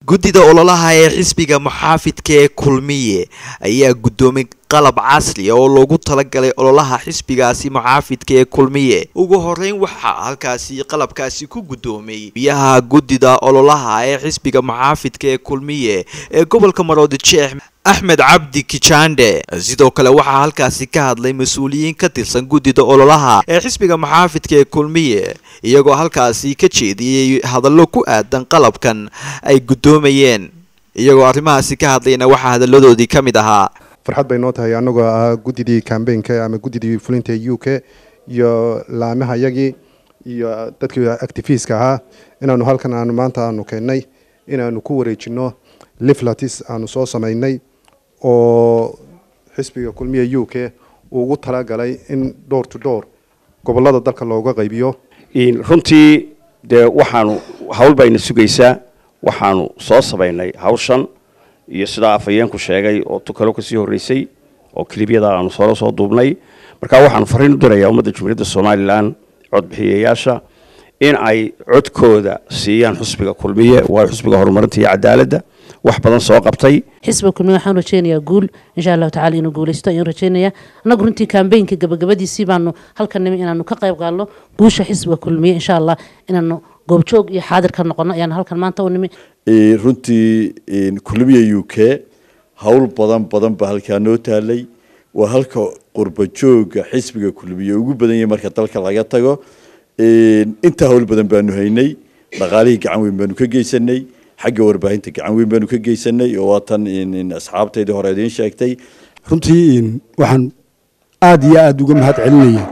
guddida ololaha ee xisbiga muxaafidka ee kulmiye ayaa guddoomay qalab casri oo loogu talagalay ololaha xisbigaasi muxaafidka ee kulmiye ugu horeyn waxaa halkaasi qalabkaasi ku guddoomay biyaha guddida ololaha ee xisbiga muxaafidka ee kulmiye ee gobolka maroodi jeex axmed cabdi kijande sidoo kale waxaa halkaasi ka hadlay mas-uuliyiin ka tirsan guddida ololaha ee xisbiga muxaafidka ee kulmiye iyagoo halkaasi ka jeediyey hadallo ku aadan qalabkan ay guddoomayeen iyagoo arrimahaasi ka hadlayna waxaa hadalladoodii ka mid ahaa farxad bay noo tahay annagoo ah guddidii cambaynka ama guddidii fulinta u k iyo laamaha yagii iyo dadkii actifiska ahaa inaanu halkan aanu maanta aanu keennay inaanu ku wareejino liflatis aanu soo samaynay oo xisbiga kulmiya u k uu ugu talagalay in door to door gobolada dalka looga qaybiyo runtii dee waxaanu hawl bayna sugaysaa waxaanu soo samaynay hawshan iyo sidaa afhayeenku sheegay oo tukalo kasii horreysay oo kilibyada aanu solo soo duubnay marka waxaanu fariin u dirayaa ummadda jumhuuriyadda somalilan codbixiyayaasha in ay codkooda siiyaan xusbiga kulmiye waa xusbiga horumarinta iyo cadaaladda wax badan soo qabtay xisbiga kulmiye waxaan rajeynayaa guul insha allahu tacala inuu guuleysto ayaan rajeynayaa annagu runtii kambeynka gabagabadiisii baanu halkan nimi inaanu ka qayb qaadno guusha xisbiga kulmiye insha allah inaanu goobjoog iyo xaadir ka noqono ayaan halkan maanta u nimi runtii kulmiya u k howl badan badan baa halkaa noo taalay waa halka qurba jooga xisbiga kulmiye ugu badan yahay marka dalka laga tago intaa howl badan baanu haynay dhaqaalihii gacan weyn baanu ka geysanay xagga warbaahinta gacan weyn baanu ka geysanay oo waatan asxaabtaydii hore idiin sheegtay runtii waxaan aada iyo aada uga mahad celinaya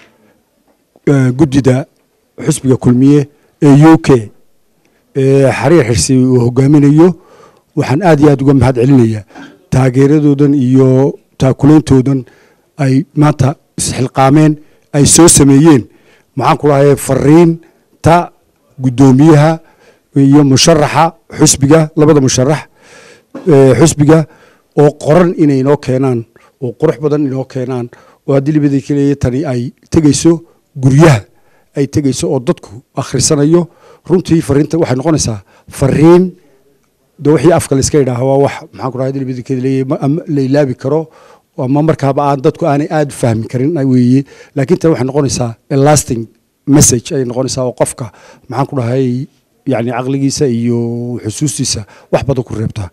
guddida xusbiga kulmiye ee u k xariir xirsi uu hogaaminayo waxaan aada iyo aada uga mahad celinayaa taageeradoodan iyo taakulaintoodan ay maanta isxilqaameen ay soo sameeyeen maxaan ku dhahay fariinta guddoomiyaha iyo musharaxa xusbiga labada musharax xusbiga oo qoran inay inoo keenaan oo qurux badan inoo keenaan oo haddii libadii kaleeya tani ay tegeyso guryaha ay tegeyso oo dadku akhrisanayo runtii fariinta waxay noqonaysaa fariin de wixii afka layska yidhaaha waa wax maxaan ku dhahay libadii kaleeya la ilaabi karo ama markaaba aan dadku aanay aada u fahmi karin weeye laakiin tani waxay noqonaysaa lasting message ayay noqonaysaa oo qofka maxaan ku dhahay yani caqligiisa iyo xusuustiisa wax badan ku reebtaa